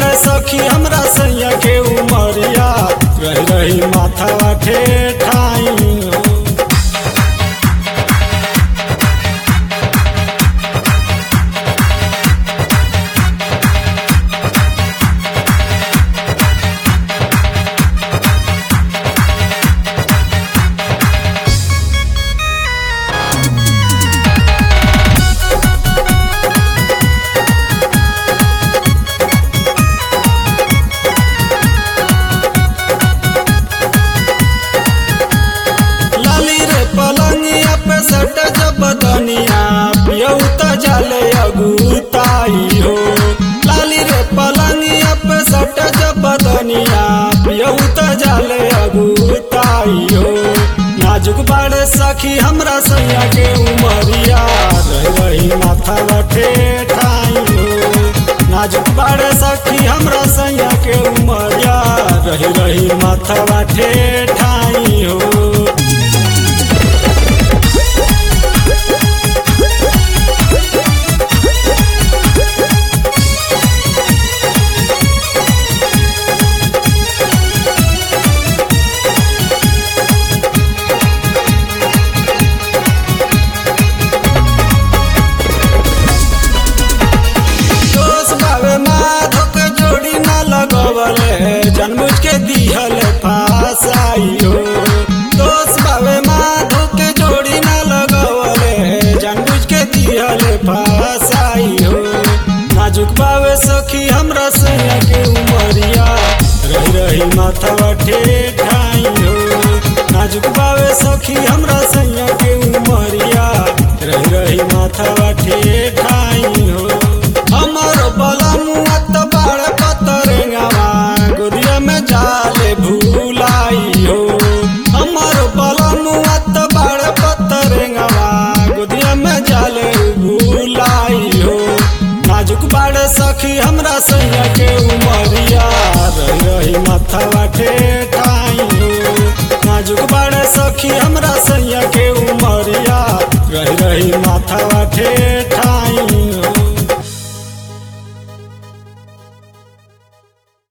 बाड़े सखी हमरा सैया के उमरिया रही रही माथा ठेठाई हो लाली रे पलंगिया पे सट जब दनिया पियऊ त जाले अगुताई हो लाली रे पलंगिया पे सट जब दनिया पियऊ त जाले अगुताई हो नाजुक बाड़े सखी हमरा सैया के उमरिया रही रही माथा बठे ठाई हो नाजुक बाड़े सखी हमरा सैया के उमरिया रही रही माथा बठे ठाई हो दोष बावे माधो के जोड़ी ना लगवले जनमुझ के दिहल फासाई हो दोष बावे माधो के जोड़ी ना लगवले जनमुझ के दिहल फासाई हो नाजुक बावे सखी हमरा सैया के उमरिया रही रही माथा ठे ठाई हो नाजुक बावे सखी हमरा सैया